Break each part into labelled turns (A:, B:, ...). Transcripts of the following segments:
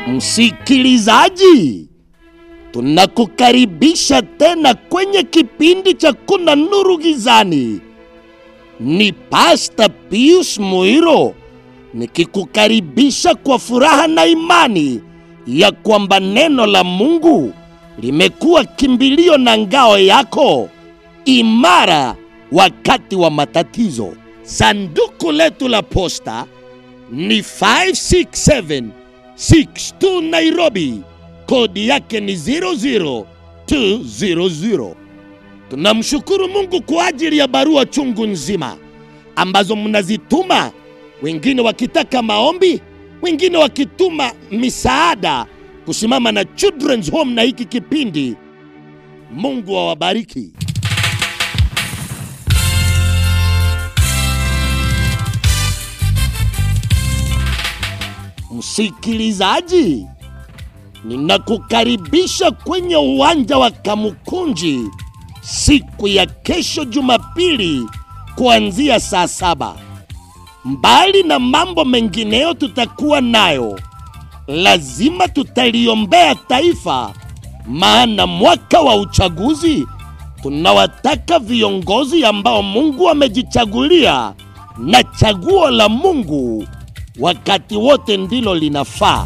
A: Msikilizaji, tunakukaribisha tena kwenye kipindi cha Kuna Nuru Gizani. Ni Pasta Pius Muiro nikikukaribisha kwa furaha na imani ya kwamba neno la Mungu limekuwa kimbilio na ngao yako imara wakati wa matatizo. Sanduku letu la posta ni 56762 Nairobi, kodi yake ni 00200. Tunamshukuru Mungu kwa ajili ya barua chungu nzima ambazo mnazituma, wengine wakitaka maombi, wengine wakituma misaada kusimama na Children's Home na hiki kipindi. Mungu awabariki. Msikilizaji, ninakukaribisha kwenye uwanja wa Kamukunji siku ya kesho Jumapili kuanzia saa saba. Mbali na mambo mengineyo tutakuwa nayo, lazima tutaliombea taifa, maana mwaka wa uchaguzi tunawataka viongozi ambao Mungu amejichagulia, na chaguo la Mungu wakati wote ndilo linafaa.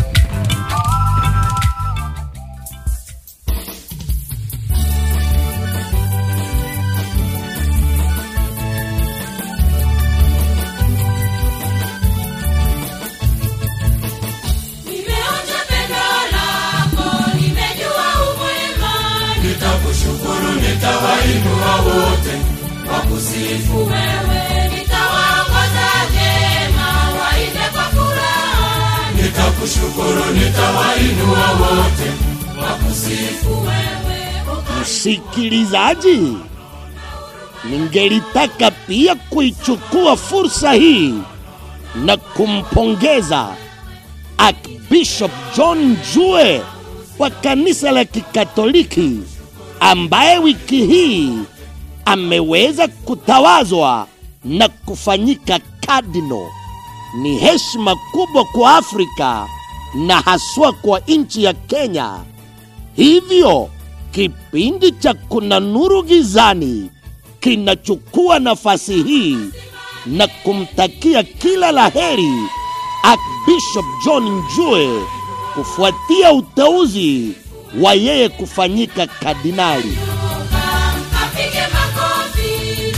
B: Nimeonja pendo lako, nimejua umwema. Nitakushukuru, nitawainua wote wakusifu wewe. Nitawaongoza vyema, waimbe kwa furaha. Nitakushukuru, nitawainua wote wakusifu wewe.
A: Msikilizaji, ningelitaka pia kuichukua fursa hii na kumpongeza Archbishop John Jue wa kanisa la Kikatoliki ambaye wiki hii ameweza kutawazwa na kufanyika kardinal. Ni heshima kubwa kwa Afrika na haswa kwa nchi ya Kenya. Hivyo kipindi cha Kuna Nuru Gizani kinachukua nafasi hii na kumtakia kila la heri Archbishop John Njue kufuatia uteuzi wa yeye kufanyika kardinali.
B: Kapige makofi.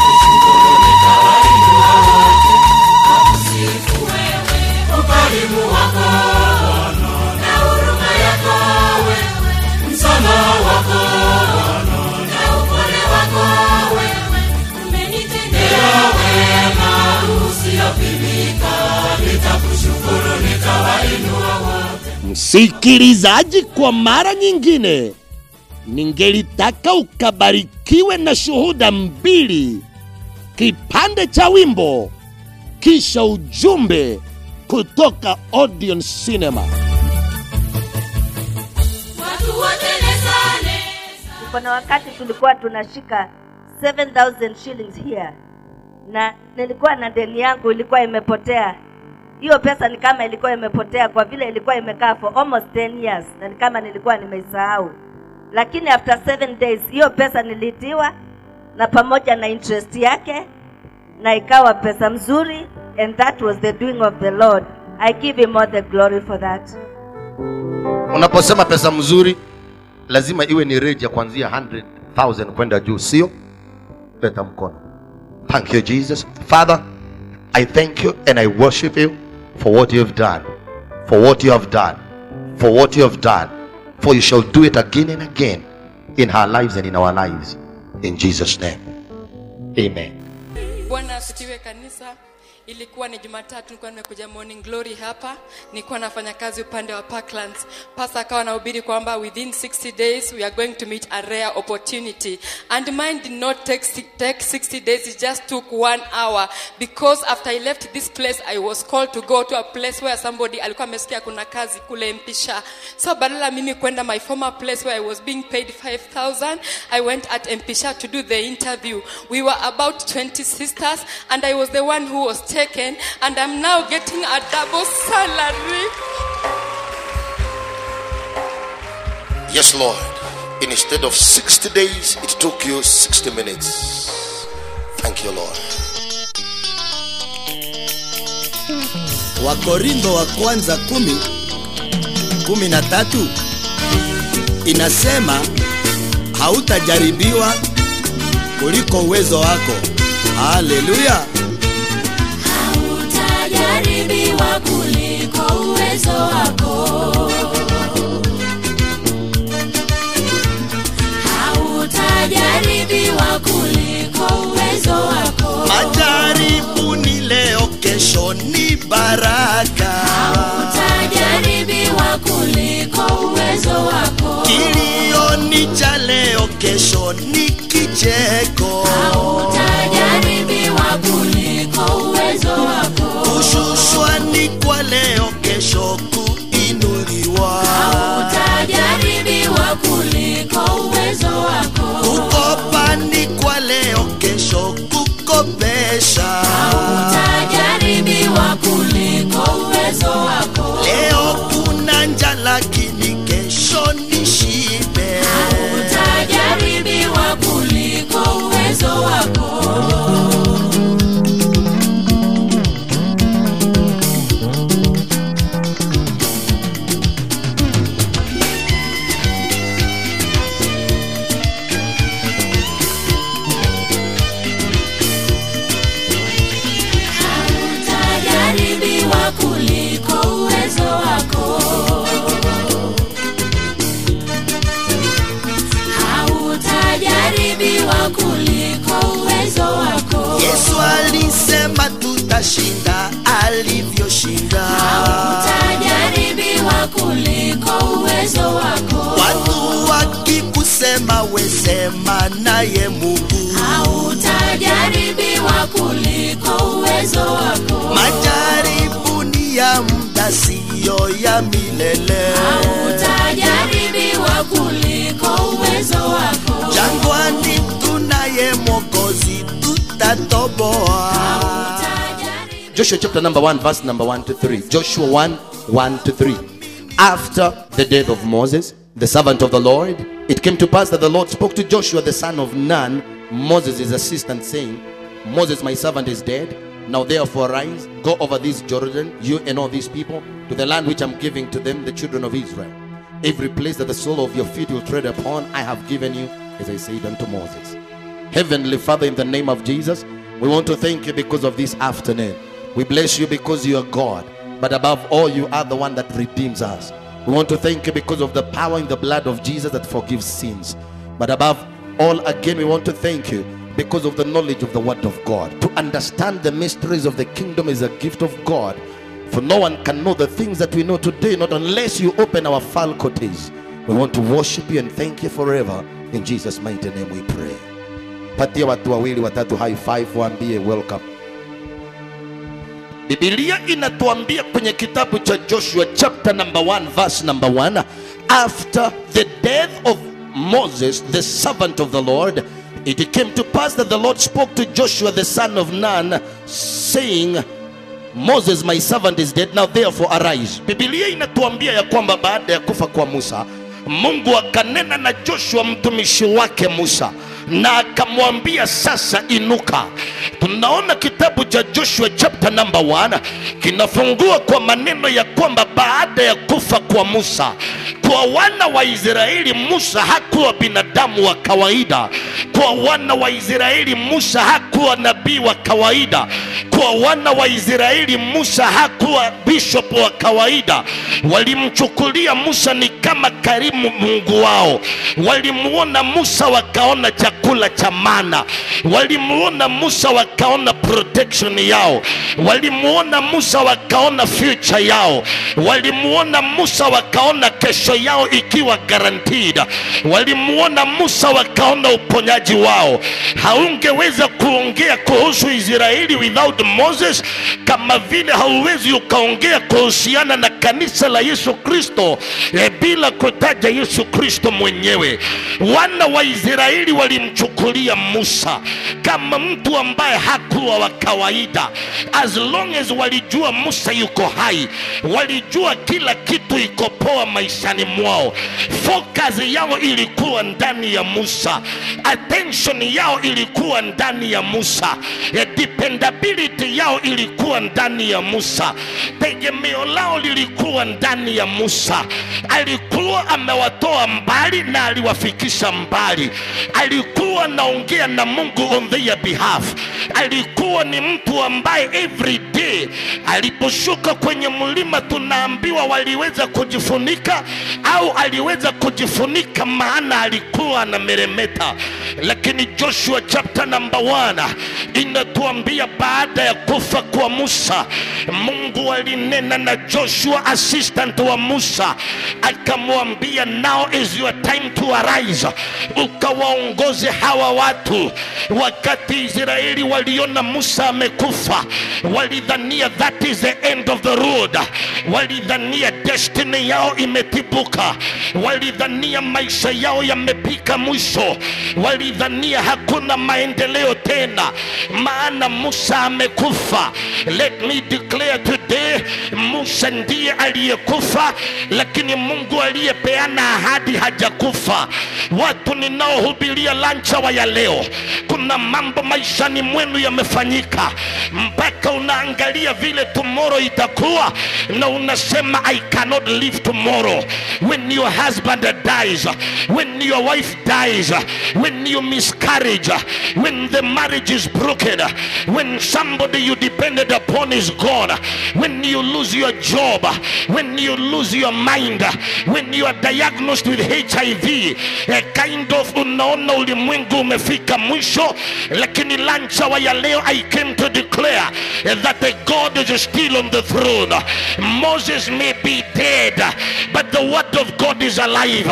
B: Ukarimu wako na huruma yako wewe, msamaha wako na upole wako wewe, umenitendea wema usiopimika. Nitakushukuru, nitawainua wote.
A: Msikilizaji, kwa mara nyingine, ningelitaka ukabarikiwe na shuhuda mbili, kipande cha wimbo kisha ujumbe kutoka Odeon Cinema.
B: Watu wote lesa lesa.
C: kuna wakati tulikuwa tunashika 7000 shillings here na nilikuwa na deni yangu ilikuwa imepotea hiyo pesa ni kama ilikuwa imepotea kwa vile ilikuwa imekaa for almost 10 years na ni kama nilikuwa nimeisahau lakini after 7 days hiyo pesa nilitiwa na pamoja na interest yake na ikawa pesa mzuri and that was the doing of the lord i give him all the glory for that
D: unaposema pesa mzuri lazima iwe ni rate ya kuanzia 100000 kwenda juu sio leta mkono thank you jesus father i thank you and i worship you for what you have done for what you have done for what you have done for you shall do it again and again in her lives and in our lives in jesus name amen
E: bwana asifiwe kanisa ilikuwa ni jumatatu nilikuwa nimekuja morning glory hapa nilikuwa nafanya kazi upande wa parklands pasa akawa anahubiri kwamba within 60 days we are going to meet a rare opportunity and mine did not take, si- take 60 days it just took one hour because after i left this place i was called to go to a place where somebody alikuwa amesikia kuna kazi kule mpisha so badala mimi kwenda my former place where i was being paid 5000 i went at mpisha to do the interview we were about 20 sisters and i was the one who was taken and i'm now getting a double salary
D: Yes, Lord. Instead of 60 days, it took you 60 minutes. Thank you, Lord.
A: wakorintho wa kwanza kumi kumi na tatu inasema hautajaribiwa kuliko uwezo wako haleluya
B: utajaribiwa kuliko uwezo wako hautajaribiwa kuliko uwezo wako
A: majaribu ni leo kesho ni baraka
B: utajaribiwa kuliko uwezo wako
A: kilio ni cha leo kesho ni kicheko
B: utajaribiwa kuliko uwezo wako
A: kushushwa ni kwa leo kesho kuinuliwa
B: utajaribiwa kuliko uwezo wako
A: kukopa ni kwa leo kesho kukopesha
B: utajaribiwa kuliko uwezo wako
A: leo kuna njaa lakini kesho ni shibe
B: utajaribiwa kuliko uwezo wako utajaribiwa kuliko uwezo wako hautajaribiwa kuliko uwezo wako
A: yesu alisema tutashinda alivyoshinda
B: utajaribiwa kuliko uwezo wako
A: watu wakikusema wesema naye mungu
B: hautajaribiwa kuliko uwezo wako
A: majaribu ni ya muda siyo ya milele
B: utajaribiwa kuliko uwezo wako
A: jangwani tunaye mwokozi tutatoboa
B: Utajaribiwa
D: Joshua chapter number 1, verse number 1 to 3. Joshua 1, 1 to 3. After the death of Moses, the servant of the Lord, it came to pass that the Lord spoke to Joshua, the son of Nun, Moses' assistant, saying, Moses, my servant, is dead. Now therefore arise, go over this Jordan, you and all these people, to the land which I'm giving to them, the children of Israel. Every place that the sole of your feet will tread upon, I have given you, as I said unto Moses. Heavenly Father, in the name of Jesus, we want to thank you because of this afternoon. We bless you because you are God, but above all, you are the one that redeems us. We want to thank you because of the power in the blood of Jesus that forgives sins. But above all, again, we want to thank you because of the knowledge of the Word of God. To understand the mysteries of the kingdom is a gift of God. For no one can know the things that we know today, not unless you open our faculties. We want to worship you and thank you forever. In Jesus' mighty name we pray. patia watu wawili watatu high five waambie welcome bibilia inatuambia kwenye kitabu cha joshua chapter number 1 verse number 1 after the death of moses the servant of the lord it came to pass that the lord spoke to joshua the son of nun saying moses my servant is dead now therefore arise bibilia inatuambia ya kwamba baada ya kufa kwa musa mungu akanena na joshua mtumishi wake musa na akamwambia sasa inuka tunaona kitabu cha joshua chapter number 1 kinafungua kwa maneno ya kwamba baada ya kufa kwa musa kwa wana wa israeli musa hakuwa binadamu wa kawaida kwa wana wa israeli musa hakuwa nabii wa kawaida kwa wana wa israeli musa hakuwa bishop wa kawaida walimchukulia musa ni kama karimu mungu wao walimuona musa wakaona chakula cha mana walimuona musa wakaona protection yao walimuona musa wakaona future yao walimuona musa wakaona kesho yao ikiwa guaranteed walimuona musa wakaona uponyaji wao haungeweza kuongea kuhusu israeli without moses kama vile hauwezi ukaongea kuhusiana na kanisa la yesu kristo eh, bila kutaja yesu kristo mwenyewe wana wa israeli walimchukulia musa kama mtu ambaye hakuwa wa
A: wa kawaida as long as walijua musa yuko hai walijua kila kitu iko poa maishani mwao focus yao ilikuwa ndani ya musa attention yao ilikuwa ndani ya musa Eh, dependability yao ilikuwa ndani ya musa tegemeo lao lilikuwa ndani ya musa alikuwa amewatoa mbali na aliwafikisha mbali alikuwa anaongea na mungu on their behalf alikuwa ni mtu ambaye every day aliposhuka kwenye mlima tunaambiwa waliweza kujifunika au aliweza kujifunika maana alikuwa anameremeta lakini joshua chapter number 1 inatuambia baada ya kufa kwa musa mungu alinena na joshua assistant wa musa akamwambia now is your time to arise ukawaongoze hawa watu wakati israeli waliona musa amekufa walidhania that is the end of the road walidhania destiny yao imetibuka walidhania maisha yao yamepika mwisho walidhania hakuna maendeleo tena maana musa amekufa let me declare today musa ndiye aliyekufa lakini mungu aliyepeana ahadi hajakufa watu ninaohubiria lanchawa ya leo kuna mambo maishani mwenu yamefanyika mpaka unaangalia vile tomorrow itakuwa na unasema i cannot live tomorrow when your husband dies when your wife dies when you miscarriage when the marriage is broken when somebody you depended upon is gone when you lose your job when you lose your mind when you are diagnosed with hiv a kind of unaona ulimwengu umefika mwisho lakini lanchawa ya leo i came to declare that the god is still on the throne moses may be dead but the word of god is alive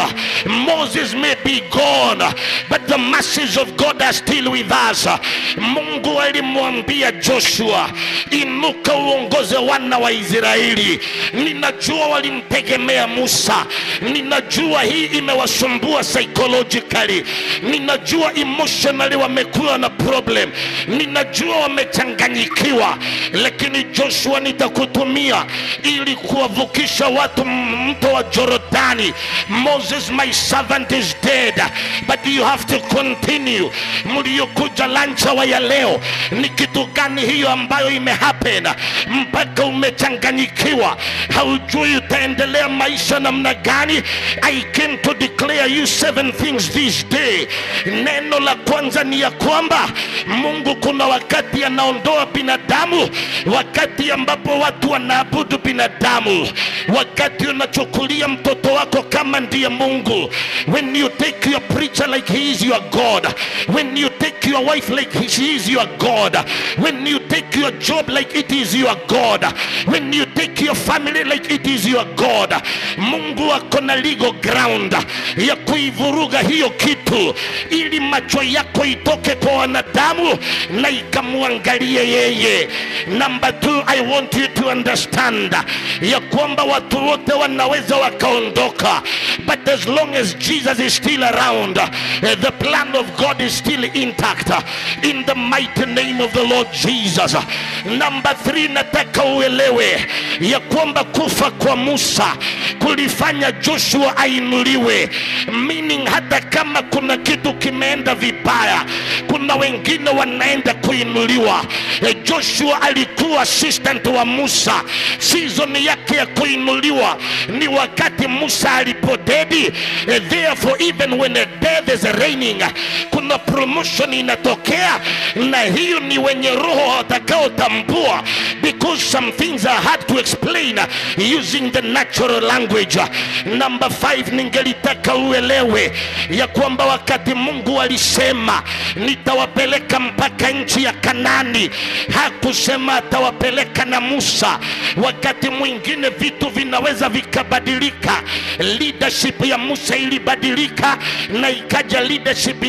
A: moses may be gone but the masses of god are still with us mungu alimwambia joshua inuka uongoze wana wa israeli ninajua walimtegemea musa ninajua hii imewasumbua psychologically ninajua emotionally wamekuwa na problem ninajua wamechanganyikiwa lakini joshua nitakutumia ili kuwavukisha watu m- mto wa jorodani moses my servant is dead but you have to continue mliokuja lanchawa ya leo ni kitu gani hiyo ambayo imehappen mpaka umechanganyikiwa haujui utaendelea maisha namna gani i came to declare you seven things this day neno la kwanza ni ya kwamba mungu kuna wakati anaondoa binadamu wakati ambapo watu wanaabudu binadamu wakati unachukulia mtoto wako kama ndiye mungu when you take your preacher like he is your god when you take your wife like she is your god when you take your job like it is your god when you take your family like it is your god mungu ako na legal ground ya kuivuruga hiyo kitu ili macho yako itoke kwa wanadamu na ikamwangalie yeye number two i want you to understand ya kwamba watu wote wanaweza wakaondoka but as long as jesus is still around eh, the plan of god is still intact in the mighty name of the lord jesus number three nataka uelewe ya kwamba kufa kwa musa kulifanya joshua ainuliwe meaning hata kama kuna kitu kimeenda vibaya kuna wengine wanaenda kuinuliwa Eh, joshua alikuwa assistant wa musa season yake ya kuinuliwa ni wakati musa alipodedi Eh, therefore even when a death is reigning kuna promotion inatokea na hiyo ni wenye roho watakaotambua because some things are hard to explain using the natural language number five ningelitaka uelewe ya kwamba wakati mungu alisema nitawapeleka mpaka nchi ya kanani hakusema atawapeleka na musa wakati mwingine vitu vinaweza vikabadilika leadership ya musa ilibadilika na ikaja leadership ya joshua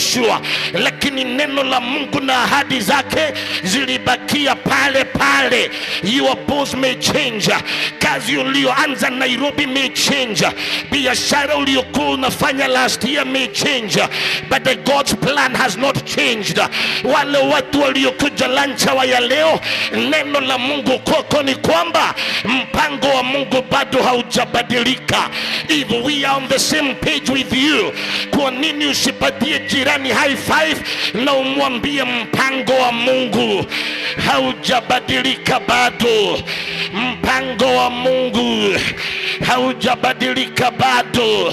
A: joshua lakini neno la mungu na ahadi zake zilibakia pale pale your boss may change kazi ulioanza nairobi may change biashara uliokuwa unafanya last year may change but the god's plan has not changed wale watu waliokuja lanchawa ya leo neno la mungu kwako ni kwamba mpango wa mungu bado haujabadilika if we are on the same page with you kwa nini usipatie jirani high five na umwambie mpango wa mungu haujabadilika bado mpango wa mungu haujabadilika bado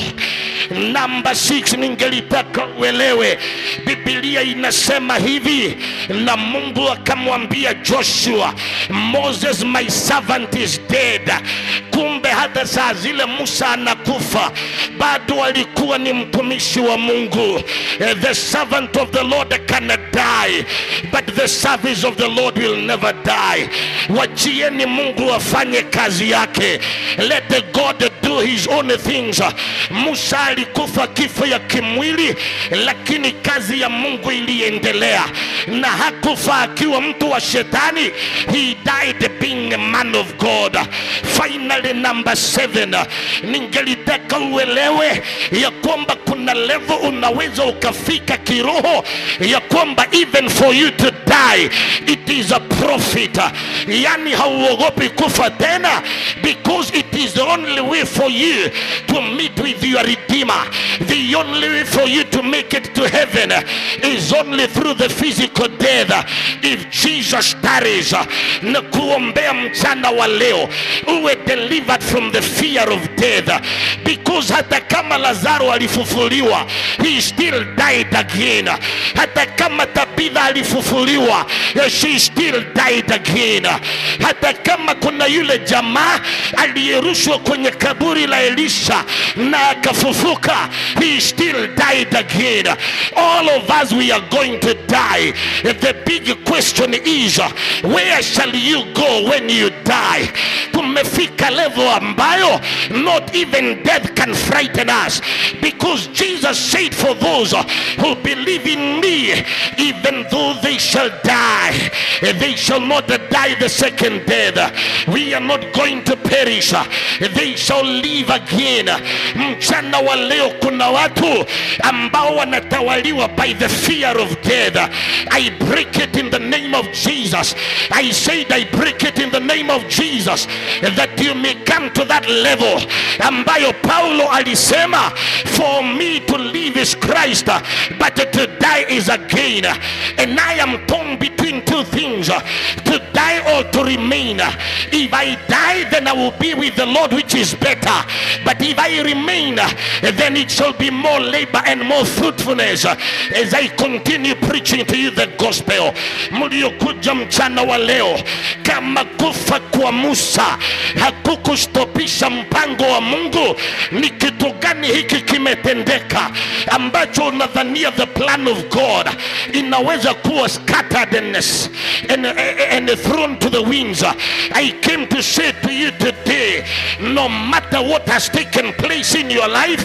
A: namba 6 ningelitaka uelewe bibilia inasema hivi na mungu akamwambia joshua moses my servant is dead kumbe hata saa zile musa anakufa bado alikuwa ni mtumishi wa mungu Eh, the servant of the lord cannot die but the service of the lord will never die wachieni mungu afanye kazi yake let the god do his own things musa alikufa kifo ya kimwili lakini kazi ya mungu iliendelea na hakufa akiwa mtu wa shetani he died being a man of god finally number seven ningelitaka uelewe ya kwamba kuna levo unaweza ukafika kiroho ya kwamba even for you to die it is a profit yani hauogopi kufa tena because it is the only way for you to meet with your redeemer the only way for you to make it to heaven is only through the physical death if jesus tarries na kuombea mchana wa leo uwe delivered from the fear of death because hata kama lazaro alifufuliwa he still died again hata kama tabitha alifufuliwa she still died again hata kama kuna yule jamaa aliyerushwa kwenye kaburi la elisha na akafufuka he still died again all of us we are going to die the big question is where shall you go when you die tumefika level ambayo not even death can frighten us because jesus said for those who believe in me even though they shall die they shall not die the second death we are not going to perish they shall live again mchana wa leo kuna watu ambao wanatawaliwa by the fear of death i break it in the name of jesus i said i break it in the name of jesus that you may come to that level ambayo paulo alisema for me to live is christ but to die is a gain and i am torn between two things to die or to remain if i die then i will be with the lord which is better but if i remain then it shall be more labor and more fruitfulness as i continue preaching to you the gospel mliokuja mchana wa leo kama kufa kwa musa hakukustopisha mpango wa mungu ni kitu gani hiki kimetendeka ambacho unadhania the plan of god inaweza kuwa scattered and, and, and thrown to the winds i came to say to you today no matter what has taken place in your life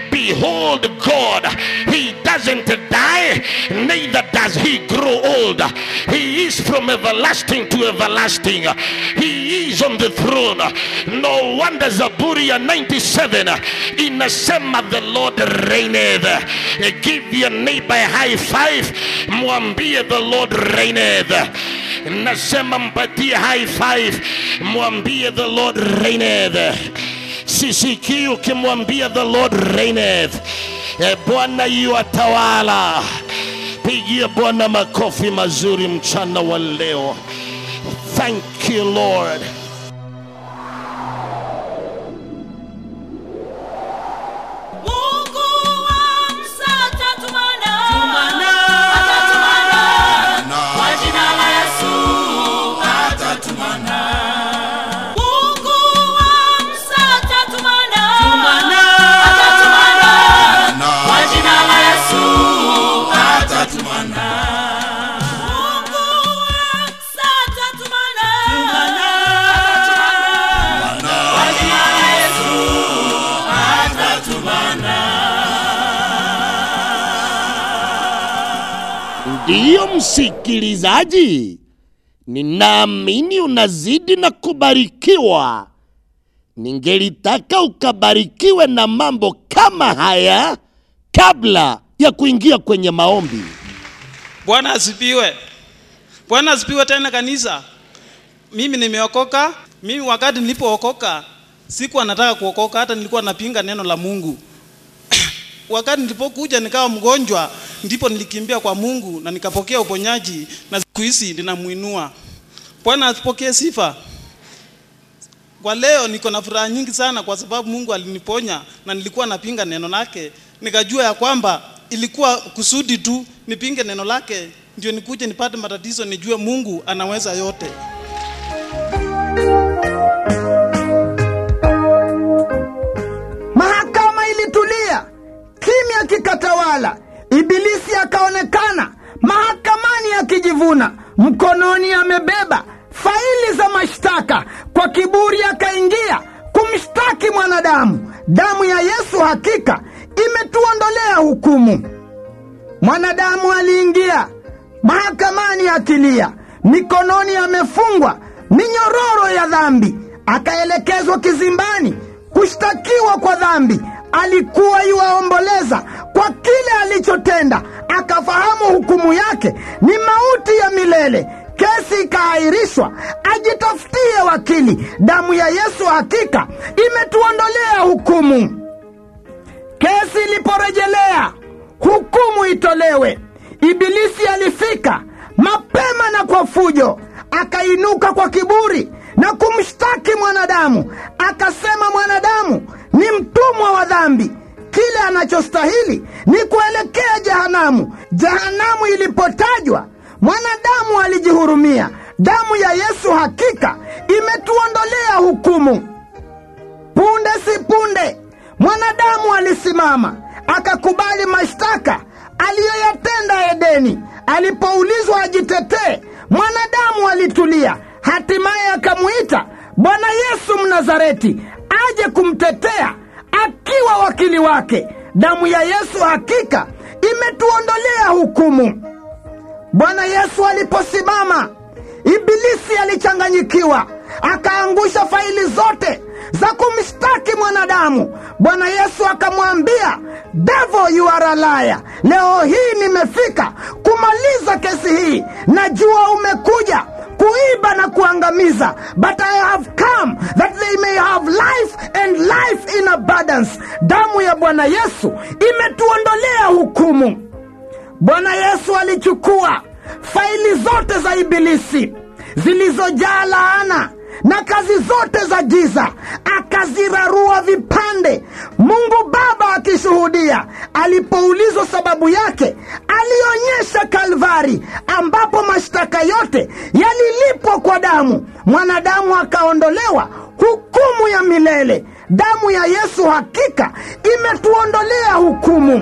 A: behold god he doesn't die neither does he grow old he is from everlasting to everlasting he is on the throne no wonder zaburia 97 inasema the lord reigneth give your neighbor a high five mwambie the lord reigneth nasema mpatie high five mwambie the lord reigneth sisikii ukimwambia the lord reigneth e bwana yu atawala pigia bwana makofi mazuri mchana wa leo thank you lord
B: Mungu wa Musa atatumana. Atatumana. Kwa jina la Yesu atatumana. Mungu wa Musa atatumana. Atatumana. Kwa jina la Yesu atatumana. Mungu wa Musa atatumana.
A: ndiyo msikilizaji ninaamini unazidi na kubarikiwa ningelitaka ukabarikiwe na mambo kama haya kabla ya kuingia kwenye maombi
F: bwana asifiwe bwana asifiwe tena kanisa mimi nimeokoka mimi wakati nilipookoka sikuwa nataka kuokoka hata nilikuwa napinga neno la mungu wakati nilipokuja nikawa mgonjwa ndipo nilikimbia kwa mungu na nikapokea uponyaji na siku hizi ninamuinua bwana asipokee sifa kwa leo niko na furaha nyingi sana kwa sababu mungu aliniponya na nilikuwa napinga neno lake nikajua ya kwamba ilikuwa kusudi tu nipinge neno lake ndio nikuje nipate matatizo nijue mungu anaweza yote
G: mahakama ilitulia kimya kikatawala ibilisi akaonekana mahakamani akijivuna mkononi amebeba faili za mashtaka kwa kiburi akaingia kumshtaki mwanadamu damu ya yesu hakika imetuondolea hukumu mwanadamu aliingia mahakamani akilia mikononi amefungwa minyororo ya dhambi akaelekezwa kizimbani kushtakiwa kwa dhambi alikuwa yuwaomboleza kwa kile alichotenda akafahamu hukumu yake ni mauti ya milele kesi ikaahirishwa ajitafutie wakili damu ya yesu hakika imetuondolea hukumu kesi iliporejelea hukumu itolewe ibilisi alifika mapema na kwa fujo akainuka kwa kiburi na kumshtaki mwanadamu akasema mwanadamu ni mtumwa wa dhambi kile anachostahili ni kuelekea jehanamu jehanamu ilipotajwa mwanadamu alijihurumia damu ya yesu hakika imetuondolea hukumu punde si punde mwanadamu alisimama akakubali mashtaka aliyoyatenda edeni alipoulizwa ajitetee mwanadamu alitulia hatimaye akamwita bwana yesu mnazareti aje kumtetea akiwa wakili wake damu ya yesu hakika imetuondolea hukumu bwana yesu aliposimama ibilisi alichanganyikiwa akaangusha faili zote za kumshtaki mwanadamu bwana yesu akamwambia devo you are a liar leo hii nimefika kumaliza kesi hii najua umekuja kuiba na kuangamiza but i have come that they may have life and life in abundance damu ya bwana yesu imetuondolea hukumu bwana yesu alichukua faili zote za ibilisi zilizojaa laana na kazi zote za giza akazirarua vipande mungu baba akishuhudia alipoulizwa sababu yake alionyesha kalvari ambapo mashtaka yote yalilipwa kwa damu mwanadamu akaondolewa hukumu ya milele damu ya yesu hakika imetuondolea hukumu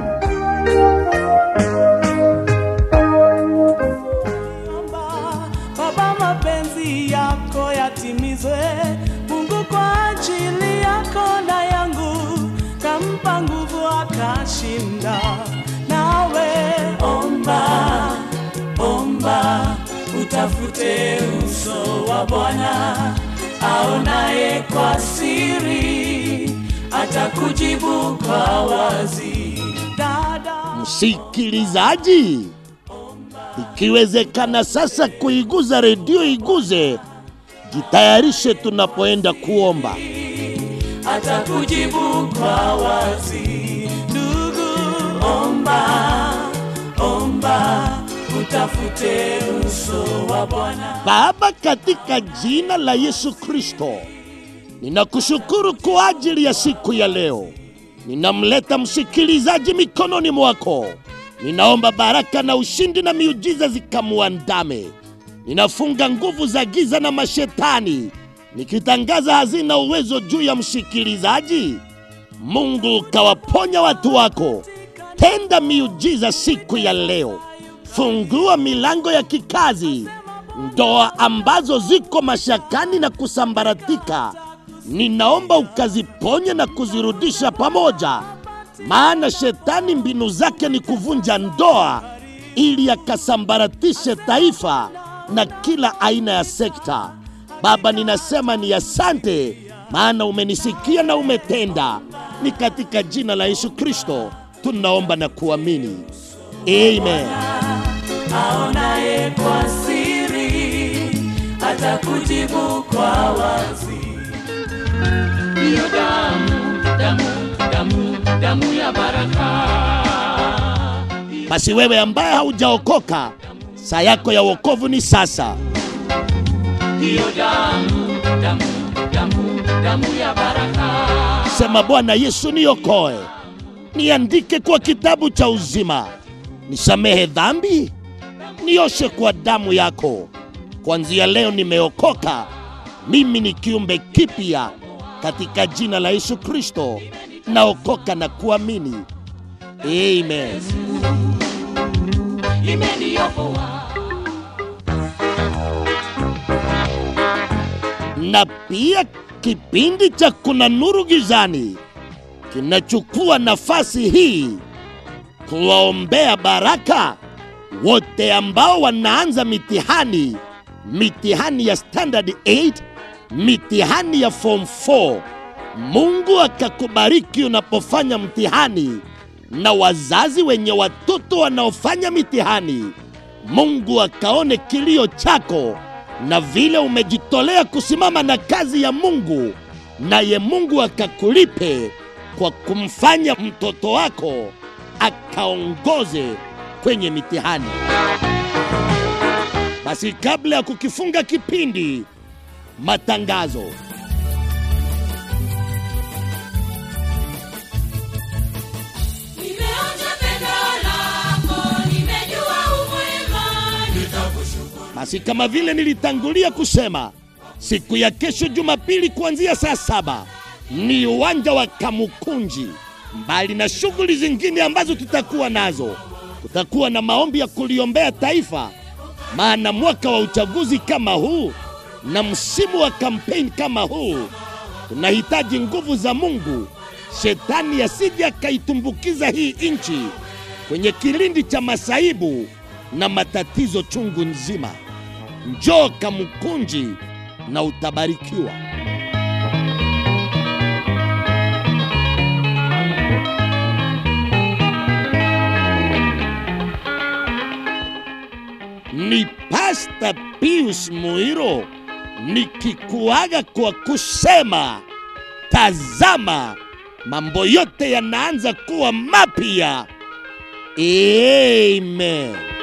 H: Baba, mapenzi yako yatimizwe. Mungu kwa ajili yako na yangu, kampa nguvu akashinda. Nawe omba, omba, utafute uso wa Bwana aonaye kwa siri, atakujibu kwa wazi. Dada,
A: msikilizaji ikiwezekana sasa kuiguza redio iguze jitayarishe tunapoenda kuomba
H: atakujibu kwa wazi. Ndugu, omba, omba, utafute uso wa Bwana.
A: baba katika jina la yesu kristo ninakushukuru kwa ajili ya siku ya leo ninamleta msikilizaji mikononi mwako ninaomba baraka na ushindi na miujiza zikamuandame ninafunga nguvu za giza na mashetani nikitangaza hazina uwezo juu ya msikilizaji mungu ukawaponya watu wako tenda miujiza siku ya leo fungua milango ya kikazi ndoa ambazo ziko mashakani na kusambaratika ninaomba ukaziponye na kuzirudisha pamoja maana shetani mbinu zake ni kuvunja ndoa ili akasambaratishe taifa na kila aina ya sekta. Baba, ninasema ni asante, maana umenisikia na umetenda. Ni katika jina la Yesu Kristo tunaomba na kuamini, amen.
H: aonaye kwa siri atakujibu kwa wazi. Ndiyo damu, damu, damu, damu ya baraka.
A: Basi wewe ambaye haujaokoka, saa yako ya wokovu ni sasa.
H: Ndiyo damu, damu, damu, damu ya baraka.
A: Sema, Bwana Yesu, niokoe, niandike kwa kitabu cha uzima, nisamehe dhambi, nioshe kwa damu yako. Kuanzia leo nimeokoka, mimi ni kiumbe kipya katika jina la Yesu Kristo. Naokoka na kuamini, amen.
H: Imeniokoa
A: na pia kipindi cha Kuna Nuru Gizani kinachukua nafasi hii kuwaombea baraka wote ambao wanaanza mitihani, mitihani ya standard 8, mitihani ya form 4. Mungu akakubariki unapofanya mtihani, na wazazi wenye watoto wanaofanya mitihani, Mungu akaone kilio chako na vile umejitolea kusimama na kazi ya Mungu, naye Mungu akakulipe kwa kumfanya mtoto wako akaongoze kwenye mitihani. Basi kabla ya kukifunga kipindi, matangazo.
B: Nimeonja pendo lako, nimejua umwema, nitakushukuru.
A: Basi kama vile nilitangulia kusema, siku ya kesho Jumapili kuanzia saa saba ni uwanja wa Kamukunji. Mbali na shughuli zingine ambazo tutakuwa nazo, kutakuwa na maombi ya kuliombea taifa, maana mwaka wa uchaguzi kama huu na msimu wa kampeni kama huu tunahitaji nguvu za Mungu, shetani asije akaitumbukiza hii nchi kwenye kilindi cha masaibu na matatizo chungu nzima. Njoo Kamukunji na utabarikiwa. Ni Pasta Pius Muiro nikikuaga kwa kusema, tazama mambo yote yanaanza kuwa mapya. Amen.